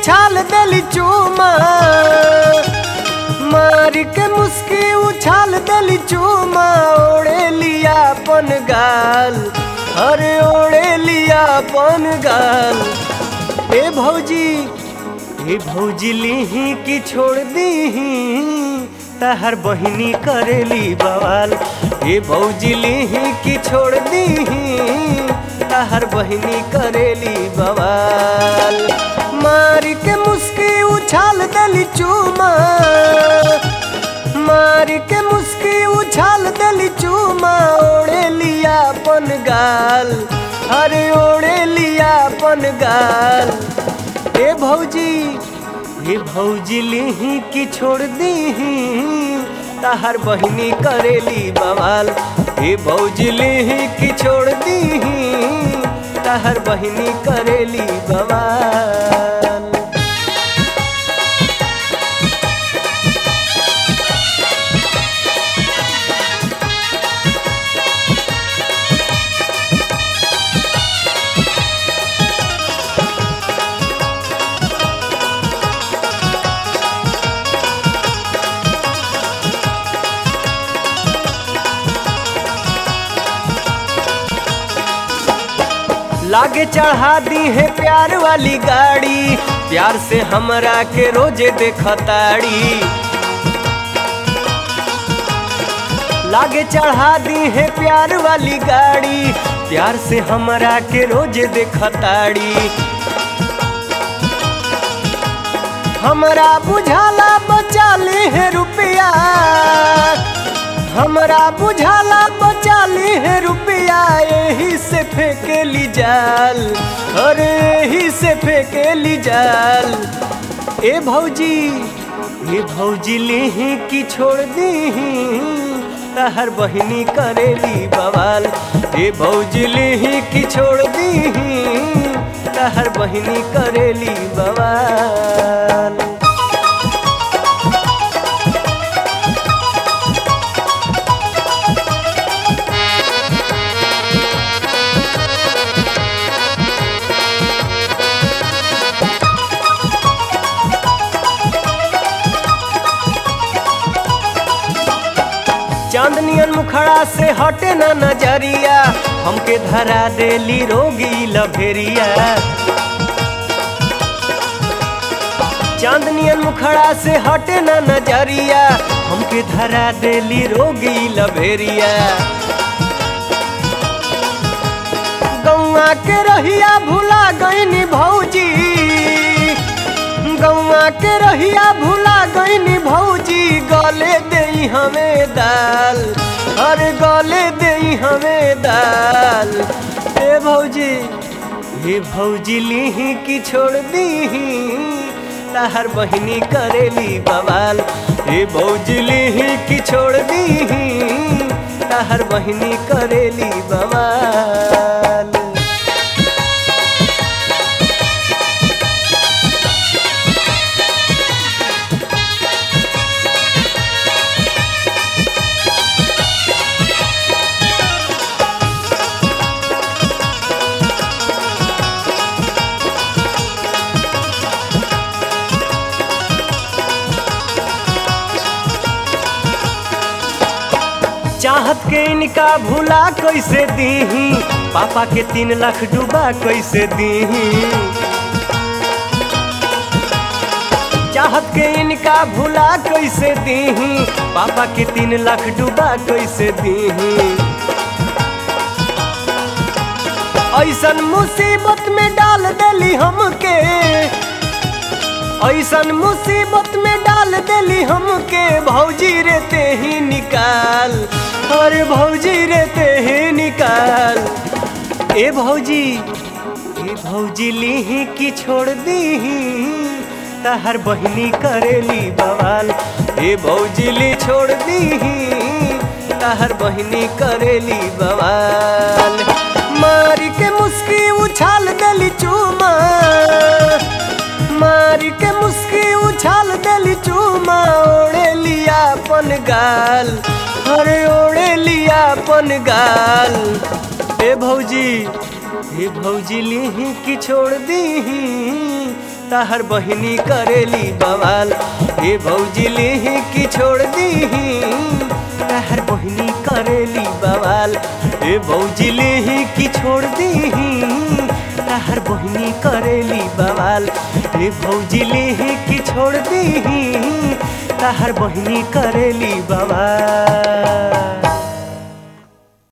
उछाल देली चूमा मार के मुस्की उछाल देली चूमा ओढ़े लिया अपन गाल अरे ओढ़े लिया अपन गाल ए भौजी ए भौजी लीही की छोड़ दीही तहर बहिनी करेली बवाल ए भौजी लीही की छोड़ दीही तहर बहिनी करेली बवाल मार के मुस्की उछाल देली चूमा मार के मुस्की उछाल देली चूमा ओढ़े लिया अपन गाल अरे ओढ़े लिया अपन गाल ए भौजी ए भौजी लिही की छोड़ दीही तहर बहिनी करेली बवाल ए भौजी लिही की छोड़ दीही तहर बहिनी करेली बवाल लागे चढ़ा दी है प्यार वाली गाड़ी प्यार से हमरा के रोजे देखताड़ी लागे चढ़ा दी है प्यार वाली गाड़ी प्यार से हमरा के रोजे देखताड़ी हमरा बुझाला बचा ले है रुपया हमरा बुझाला बचा ली है रुपया यही से फेंकेली जाल अरे यही से फेंकेली जाल ए भौजी ए भौजी लेही की छोड़ दीही तहर बहिनी करेली बवाल ए भौजी लेही की छोड़ दीही तहर बहिनी करेली बवाल चांदनियन मुखड़ा से हटे न नजरिया हमके धरा देली रोगी लभेरिया चांदनियन मुखड़ा से हटे न नजरिया हमके धरा देली रोगी लभेरिया गौआ के रहिया भुला गईनी भौजी गौआ के रहिया भुला गईनी भौजी गले दे हमें दाल अरे गले दे हमें दाल ए भौजी हे भौजी लीही की छोड़ दीही तहर बहिनी करेली बवाल हे भौजी लीही की छोड़ दीही तहर बहिनी करेली बवाल चाहत के इनका भूला कैसे दीही पापा के तीन लाख डूबा कैसे दीही चाहत के इनका भूला कैसे दीही पापा के तीन लाख डूबा कैसे दीही ऐसन मुसीबत में डाल देली हमके ऐसन मुसीबत में डाल देली हमके भौजी रेते ही निकाल अरे भौजी रेते ही निकाल ए भौजी ए भौजी लीही की छोड़ दीही तहर बहिनी करेली बवाल ए भौजी ली छोड़ दीही तहर बहिनी करेली बवाल मार के मुस्की उछाल देली चूमा मार के मुस्की उछाल देली चूमा ओढ़े लिया अपन गाल अरे ओढ़े लिया अपन गाल ए भौजी ए भौजी लीही की छोड़ दीही तहर बहिनी करेली बवाल ए भौजी लेही की छोड़ दीही तहर बहिनी करेली बवाल ए भौजी लेही की छोड़ दीही तहर बहिनी करेली बवाल ए भौजी लेही की छोड़ दीही तहर बहिनी करेली बवाल